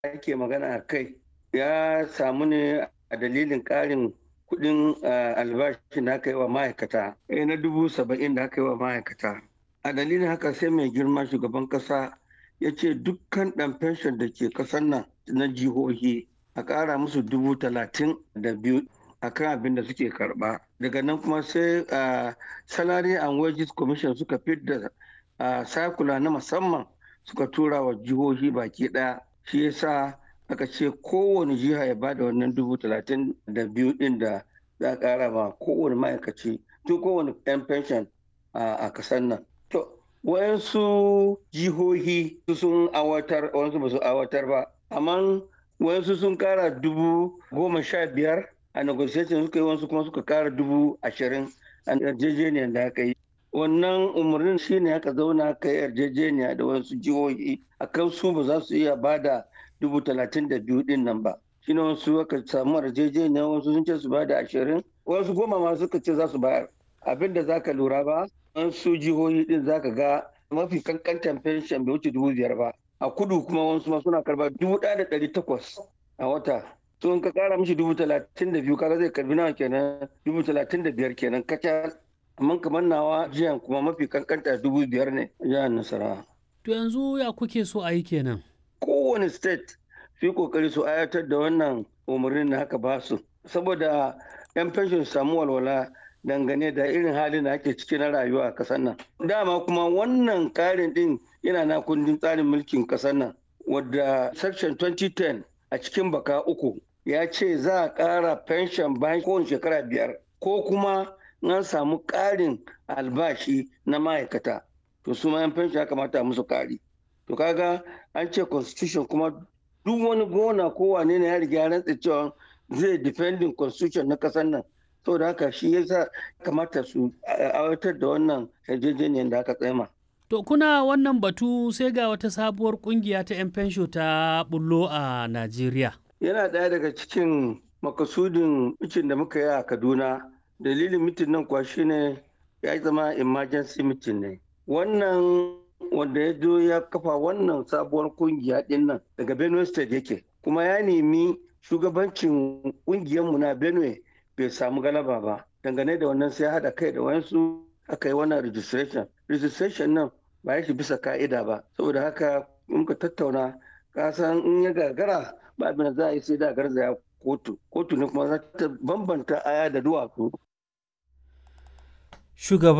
ake magana a kai ya samu ne a dalilin ƙarin kuɗin albashi da aka yi wa ma'aikata na dubu saba'in da aka yi wa ma'aikata a dalilin haka sai mai girma shugaban ƙasa ya ce dukkan ɗan fenshon da ke ƙasar nan na jihohi a ƙara musu dubu talatin da biyu a kan abin da suke karɓa daga nan kuma sai salary and wages commission suka fidda sakula na musamman suka tura wa jihohi baki ɗaya shi yasa aka ce kowane jiha ya bada wannan dubu talatin da biyu ɗin da za a ƙara ma kowane ma'aikaci tun kowane 'yan pension a kasar nan to wayansu jihohi sun awatar wayansu ba su awatar ba amma wayansu sun kara dubu goma sha biyar a negotiation suka yi wasu kuma suka kara dubu ashirin a yarjejeniyar da aka yi wannan umarnin shine aka zauna aka yi yarjejeniya da wasu jihohi a kan su ba za su iya ba da dubu talatin da biyu din nan ba shine wasu aka samu yarjejeniya wasu sun ce su ba da ashirin wasu goma ma suka ce za su bayar abin da za ka lura ba wasu jihohi din za ka ga mafi kankantan fenshen bai wuce dubu biyar ba a kudu kuma wasu ma suna karba dubu ɗaya da ɗari takwas a wata to in ka kara mishi dubu talatin da biyu kaga zai karbi nawa kenan dubu talatin da biyar kenan kacal amma kamar nawa jiyan kuma mafi kankanta dubu biyar ne jihar nasarawa. to yanzu ya kuke so a yi kenan. kowane state su yi kokari su ayatar da wannan umarnin da haka ba su saboda yan fenshon samu walwala dangane da irin halin da ake ciki na rayuwa a kasar nan dama kuma wannan karin din yana na kundin tsarin mulkin kasar nan wadda section 2010 a cikin baka uku ya ce za a ƙara pension bayan kowane shekara biyar ko kuma an samu ƙarin albashi na ma'aikata to su ma yan pension ya kamata a musu ƙari to kaga an ce constitution kuma duk wani gona ko wane ne ya riga ya rantsa cewa zai defending constitution na kasar nan saboda haka shi yasa kamata su aiwatar da wannan yarjejeniyar da aka tsema. To kuna wannan batu sai ga wata sabuwar kungiya ta 'yan fensho ta bullo a Najeriya. Yana ɗaya daga cikin makasudin mitin da muka yi a Kaduna. Dalilin mitin nan kuwa shine ya zama emergency mitin ne. Wannan wanda ya zo ya kafa wannan sabuwar kungiya ɗin nan daga Benue State yake. Kuma ya nemi shugabancin ƙungiyarmu na Benue bai samu galaba ba. Dangane da wannan sai haɗa kai da wayansu aka yi wannan registration. Registration nan ba ya shi bisa ka'ida ba saboda haka muka tattauna kasan in ya gagara ba abin da za a yi sai da garzaya kotu kotu ne kuma za ta bambanta aya da duwatsu